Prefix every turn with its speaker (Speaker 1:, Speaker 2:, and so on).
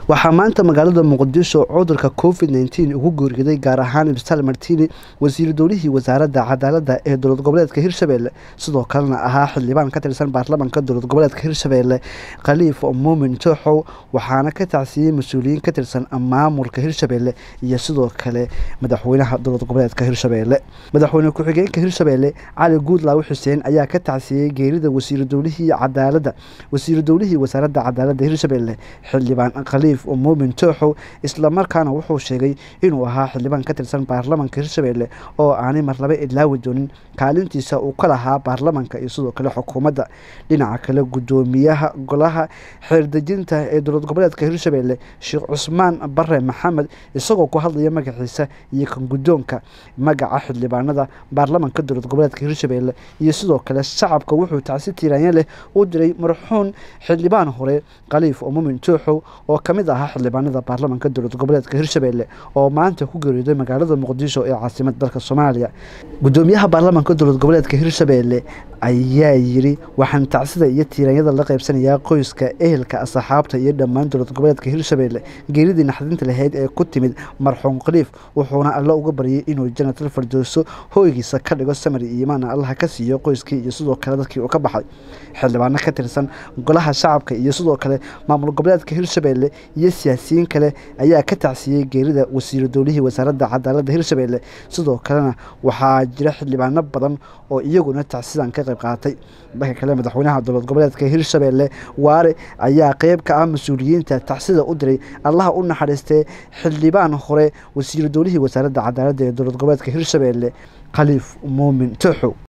Speaker 1: waxaa maanta magaalada muqdisho cudurka covid nteen ugu geeriyoday gaar ahaan ibstal martini wasiiru dowlihii wasaaradda cadaaladda ee dowlad goboleedka hirshabelle sidoo kalena ahaa xildhibaan ka tirsan baarlamaanka dowlad goboleedka hirshabelle khaliif muumin tooxow waxaana ka tacsiiyey mas-uuliyiin ka tirsan maamulka hirshabelle iyo sidoo kale madaxweynaha dowlad goboleedka hirshabelle madaxweyne ku-xigeenka hirshabelle cali guudlaawi xuseen ayaa ka tacsiiyey geerida wasiiru dowlihii cadaaladda wasiiru dowlihii wasaaradda cadaaladda hirshabelle xildhibaan khaliif muumin tooxow islamarkaana wuxuu sheegay inuu ahaa xildhibaan ka tirsan baarlamaanka hirshabelle oo aanay marlaba ilaawi doonin kaalintiisa uu ka lahaa baarlamaanka iyo sidoo kale xukuumadda dhinaca kale guddoomiyaha golaha xeerdejinta ee dowlad goboleedka hirshabelle sheekh cusmaan bare maxamed isagoo ku hadlaya magaciisa iyo kan guddoonka magaca xildhibaanada baarlamaanka dowlad goboleedka hirshabelle iyo sidoo kale shacabka wuxuu tacsi tiiraanya leh u diray marxuun xildhibaan hore khaliif muumin tooxow oo ka mid ahaa xildhibaanada baarlamaanka dowlad goboleedka hirshabelle oo maanta ku geeriyooday magaalada muqdisho ee caasimada dalka soomaaliya guddoomiyaha baarlamaanka dowlad goboleedka hirshabelle ayaa yiri waxaan tacsida iyo tiiranyada la qaybsanayaa qoyska ehelka asxaabta iyo dhammaan dowlad goboleedka hirshabelle geeridii naxdinta lahayd ee ku timid marxuum khaliif wuxuuna alle uga baryay inuu janatal fardooso hoygiisa ka dhigo samari iyo imaana allaha ka siiyo qoyskii iyo sidoo kale dadkii uu ka baxay xildhibaano ka tirsan golaha shacabka iyo sidoo kale maamul goboleedka hirshabelle iyo siyaasiyiin kale ayaa ka tacsiiyey geerida wasiiru dowlihii wasaaradda cadaaladda hirshabelle sidoo kalena waxaa jira xildhibaano badan oo iyaguna tacsidan ka qayb qaatay dhanka kale madaxweynaha dowlad goboleedka hirshabelle waare ayaa qeyb ka ah mas-uuliyiinta tacsida u diray allaha u naxariistee xildhibaan hore wasiiru dowlihii wasaaradda cadaaladda ee dowlad goboleedka hirshabelle khaliif muumin tooxow